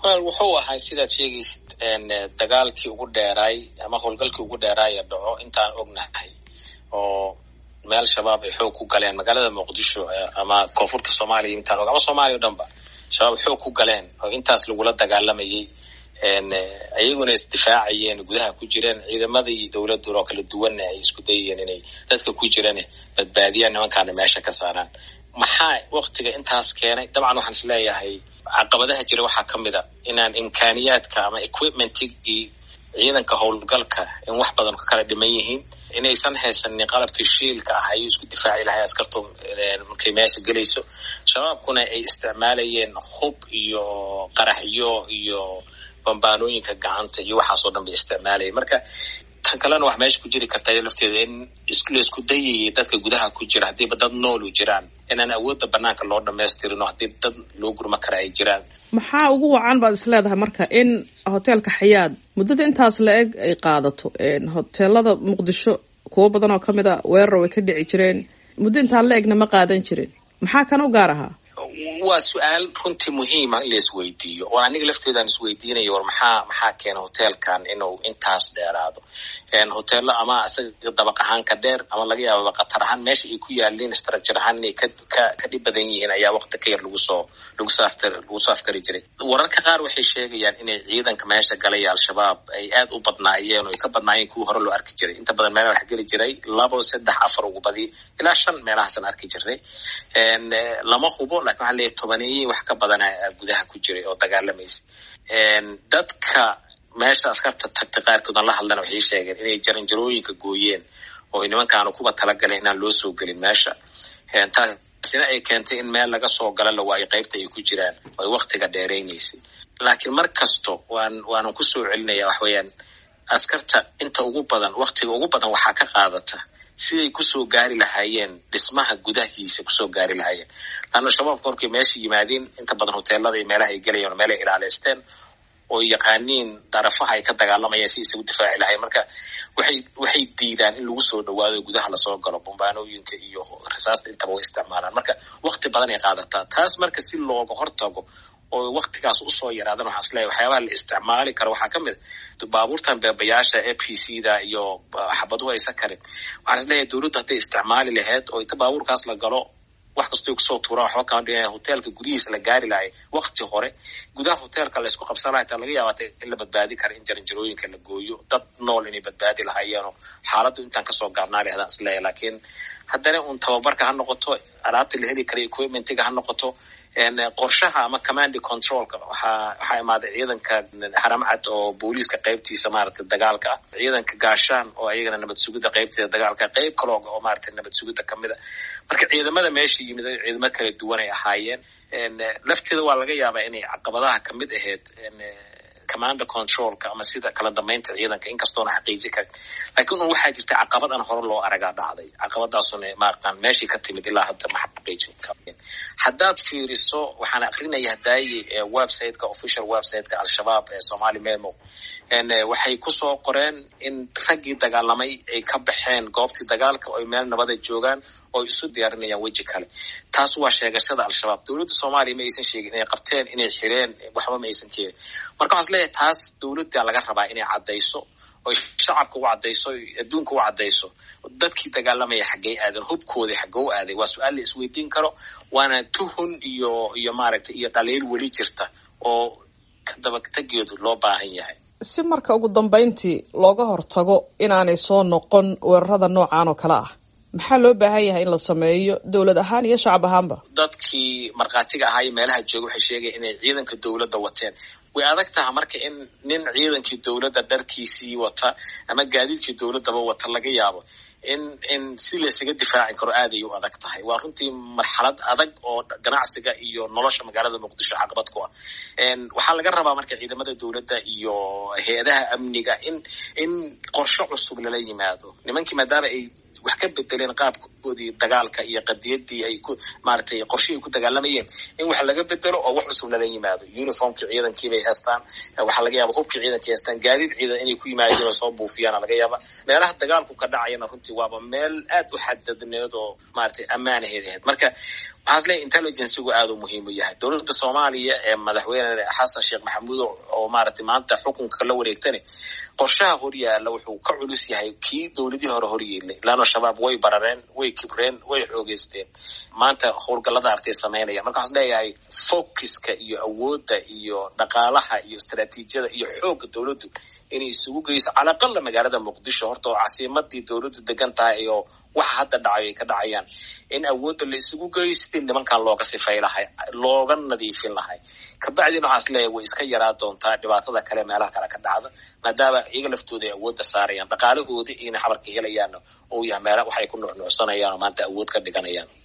wal wuxuu ahaa sidaad sheegaysid dagaalkii ugu dheeraay ama howlgalkii ugu dheeraaya dhaco intaan ognahay oo meel shabaab ay xoog ku galeen magaalada muqdisho ama koonfurta soomaaliya intaan og ama soomaaliya o dhan ba shabaab xoog ku galeen oo intaas lagula dagaalamayay ayaguna isdifaacayeen gudaha ku jireen ciidamadii dowladuna oo kala duwanna ay isku dayayeen inay dadka ku jirane badbaadiyaan nimankaana meesha ka saaraan maxaa waktiga intaas keenay dabcan waxaan is leeyahay caqabadaha jira waxaa ka mid a inaan imkaaniyaadka ama equipmentigii ciidanka howlgalka in wax badan ka kala dhiman yihiin inaysan haysanin qalabkii shiilka ah ayuu isku difaaci lahay askartu markay meesha gelayso shabaabkuna ay isticmaalayeen hub iyo qaraxyo iyo bambaanooyinka gacanta iyo waxaasoo dhan bay isticmaalayeen marka tan kalena wax meesha ku jiri karta lafteeda in laisku dayayay dadka gudaha ku jira haddiiba dad noolu jiraan inaan awoodda banaanka loo dhamaystirino haddii dad loo gurma kara ay jiraan maxaa ugu wacan baad is leedahay marka in hoteelka xayaad muddada intaas la eg ay qaadato hoteelada muqdisho kuwo badan oo ka mid a weerar way ka dhici jireen muddo intaan la egna ma qaadan jirin maxaa kan u gaar ahaa waa su-aal runtii muhiima in la isweydiiyo oo aniga lafteedaan isweydiinayo war maxaa maxaa keena hoteelkan inuu intaas dheeraado hoteelo ama isaga dabaq ahaan ka dheer ama laga yaababa khatar ahaan meesha ay ku yaaliin structure ahaan inay ka ka ka dhib badan yihiin ayaa wakti ka yar lagu soo lagu soo aftar lagu soo afkari jiray wararka qaar waxay sheegayaan inay ciidanka meesha galay al-shabaab ay aad u badnaayeen oo ay ka badnaayeen kuwii hore loo arki jiray inta badan meelaha wax geli jiray labo saddex afar ugu badi ilaa shan meelahaasan arki jirnay lama hubo lakin waxaa leeyahay tobaneeyey wax ka badana gudaha ku jiray oo dagaalamaysa dadka meesha askarta tagtay qaarkoodaan la hadlana waxay sheegeen inay jaranjarooyinka gooyeen oo nimankaanu kuba talagaleen inaan loo soo gelin meesha taasina ay keentay in meel laga soo gala la waayo qaybta ay ku jiraan oo ay waktiga dheeraynaysay laakiin mar kasto waan waanan kusoo celinaya wax weeyaan askarta inta ugu badan waktiga ugu badan waxaa ka qaadata siday kusoo gaari lahaayeen dhismaha gudahiisa kusoo gaari lahaayeen laanna shabaabka markay meesha yimaadeen inta badan hoteelada iyo meelaha ay gelayeen meelay ilaaleysteen oo yaqaaniin darafaha ay ka dagaalamayeen si isagu difaaci lahayen marka waxay waxay diidaan in lagu soo dhawaado gudaha lasoo galo bombaanooyinka iyo rasaasta intaba way isticmaalaan marka wakti badan ay qaadataa taas marka si looga hortago oo waktigaas usoo yaraadan waxaan isleeyahy waxyaabaha la isticmaali karo waxaa ka mid a baabuurtan beebayaasha a p c da iyo xabaduhu aysan karin waxaan isleeyahay dowladdu hadday isticmaali lahayd oo inta baabuurkaas la galo wax kastoo kusoo tuuraan waxba kama dhigaya hoteelka gudihiisa la gaari lahay wakti hore gudaha hoteelka la isku qabsan lahay taa laga yaabaa in la badbaadi kara in jaranjarooyinka la gooyo dad nool inay badbaadi lahaayeenoo xaaladdu intaan kasoo gaabnaa lahaydaan isleeyahay laakiin haddana un tababarka ha noqoto alaabta la heli kara equipmentiga ha noqoto qorshaha ama command controlka waxaa waxaa imaaday ciidanka haramcad oo booliiska qaybtiisa maaragtay dagaalka ah ciidanka gaashaan oo ayagana nabad sugidda qaybteeda dagaalka qayb kalooga oo maaragtay nabad sugidda kamid a marka ciidamada meesha yimid ciidamo kala duwan ay ahaayeen lafteeda waa laga yaabaa inay caqabadaha kamid ahayd commander controlka ama sida kala dambeynta ciidanka inkastoona xaqiiji karin laakiin un waxaa jirta caqabad aan hore loo aragaa dhacday caqabadaasuna maaratan meeshii ka timid ilaa hadda ma xaqiijin karin haddaad fiiriso waxaan akrinaya hadaaye websiteka official websiteka al-shabaab ee somali memo waxay kusoo qoreen in raggii dagaalamay ay ka baxeen goobtii dagaalka oo ay meel nabada joogaan oo isu diyaarinayaan weji kale taas waa sheegashada al-shabaab dowladda soomaaliya ma aysan sheegin inay qabteen inay xireen waxba ma aysan keenin marka waxaan isleeyahay taas dowladda laga rabaa inay caddayso oy shacabka u caddayso adduunka u caddayso dadkii dagaalamaya xaggey aaden hubkoodii xaggee u aaday waa su-aal la isweydiin karo waana tuhun iyo iyo maaragtay iyo dhaliil weli jirta oo kadabatageedu loo baahan yahay si marka ugu dambeyntii looga hortago inaanay soo noqon weerarada noocan oo kale ah maxaa loo baahan yahay in la sameeyo dowlad ahaan iyo shacab ahaanba dadkii markhaatiga ahaa iyo meelaha jooga waxay sheegayan inay ciidanka dowladda wateen way adag taha marka in nin ciidankii dowladda dharkiisii wata ama gaadiidkii dowladdaba wata laga yaabo in in si laysaga difaaci karo aad ay u adag tahay waa runtii marxalad adag oo ganacsiga iyo nolosha magaalada muqdisho caqabad ku ah waxaa laga rabaa marka ciidamada dowladda iyo hay-adaha amniga in in qorshe cusub lala yimaado nimankii maadaama ay wax ka bedeleen bedeleen qaabkoodii dagaalka iyo qadiyadii ay ku maaragtay qorshihii ay ku dagaalamayeen in wax laga bedelo oo wax cusub lala yimaado uniformkii ciidankii bay haystaan waxaa laga yaaba hubkii ciidankii haystaan gaadiid ciidan inay ku yimaadeen oo soo buufiyaana laga yaaba meelaha dagaalku ka dhacayana runtii waaba meel aad u xadadneed oo maaragtay ammaanaheed ahayd marka waxaan isleeyahy intelligencigu aad u muhiim u yahay dowladda soomaaliya ee madaxweyne xasan sheekh maxamuud oo maaragtay maanta xukunka la wareegtani qorshaha horyaala wuxuu ka culus yahay kii dowladihii hore horyeelay laano shabaab way barareen way kibreen way xoogeysteen maanta howlgallada artay samaynayaan marka waxaan leeyahay focuska iyo awoodda iyo dhaqaalaha iyo istaraatiijiyada iyo xoogga dowladdu inay isugu geyso calaqalla magaalada muqdisho horta oo casiimadii dowladdu degan tahay oo waxa hadda dhacayo ay ka dhacayaan in awoodda la isugu geeyo sidii nimankan looga sifay lahay looga nadiifin lahay kabacdina waxaan is leeyahay way iska yaraa doontaa dhibaatada kale meelaha kale ka dhacda maadaama iyaga laftooda ay awoodda saarayaan dhaqaalahooda ina xabarka helayaanna ou yahay meela waxay ku nuucnuucsanayaan oo maanta awood ka dhiganayaan